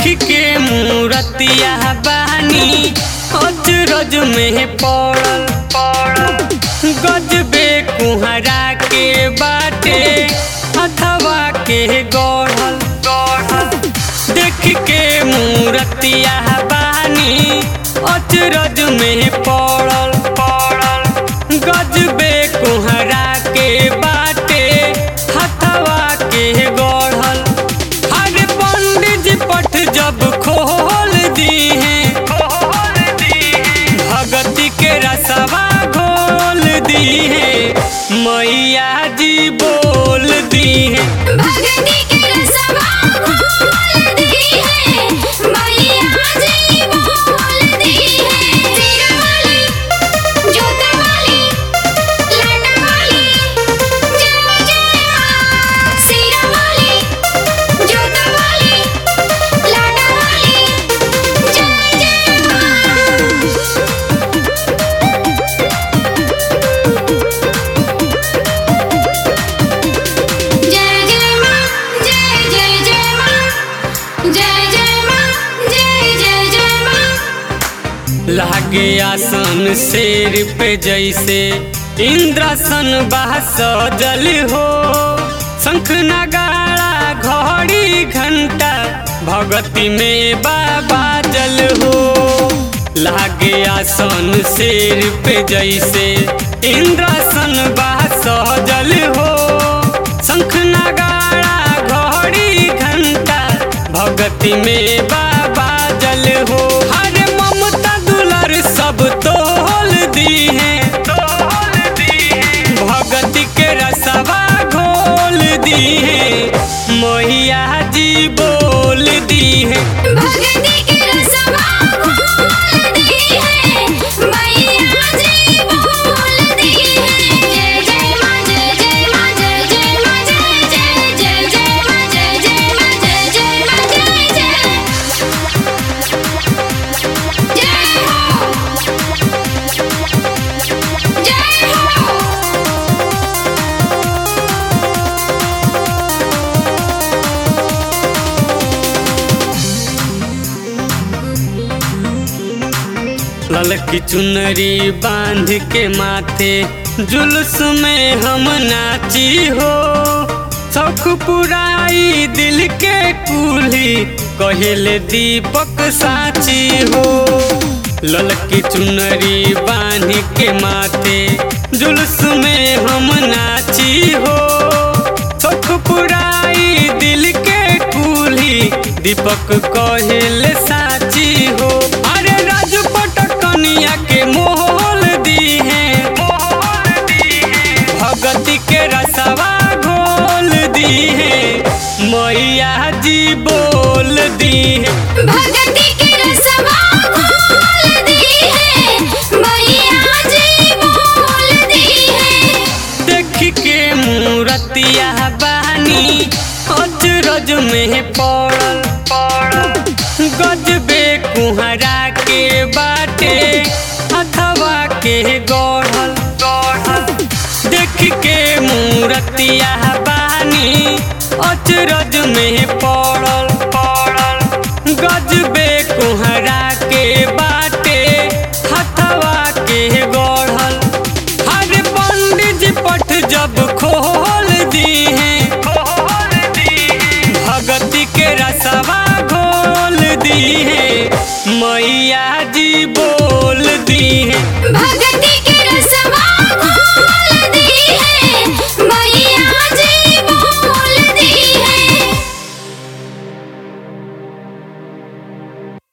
के मूरतिया बानी अजरज में पड़ल पड़ल गजबे कुहरा के बाटे अथवा के गढ़ल गढ़ल देख के मूरतिया बानी अजरज में पड़ल पड़ल गजबे कुहरा के बाटे हथवा के गढ़ल हर पंडित जी पट जब खोल दी है खोल दी भगती के रसवा घोल दी है मैया जी बोल दी है भगती के रसवा खोल दी है मैया जी बोल दी है तेरा वाली जोता वाली लाडा वाली जय जय मां सीरा वाली जोता वाली लाडा वाली जय जय मां जय जय मां जय जय जय मां जय जय मां जय जय जय मां लागे आसन शेर पे जैसे इंद्रासन बाह सजल हो शंख नगाड़ा घड़ी घंटा भगती में बाबा जल हो लागे आसन शेर पे जैसे इंद्रासन बाह सजल हो शंख नगाड़ा घड़ी घंटा भगती में बाबा जल हो हरे ममता दुलर सब तोल दी है तोल दी है भगती के रसवा घोल दी है मैया जी बोल दी है भगती के रसवा खोल दी है मैया जी बोल दी है जय जय मां जय जय मां जय जय मां जय जय जय जय मां जय जय मां जय जय मां जय जय जय हो जय हो ललकी चुनरी बांध के माथे जुलूस में हम नाची हो शौक पुराई दिल के कुली कहले दीपक साची हो ललकी चुनरी बांध के माथे जुलूस में हम नाची हो शौक पुराई दिल के कुली दीपक कहले साची हो अरे राजपट कनिया के मोहल दी है मोहल दी है भगती के रसवा घोल दी है मैया जी बोल दी है भगती के रसवा खोल दी है मैया जी बोल दी है देख के मूरतिया बानी अजरज में पड़ल पड़ल गजबे कुहरा के बाटे अथवा के गढ़ल गढ़ल देख के मूरतिया बानी अजरज में पड़ल पड़ल गजबे कुहरा के बाटे हथवा के गढ़ल हर पंडित जी पट जब खोल दी है खोल दी है भगती के रसवा घोल दी है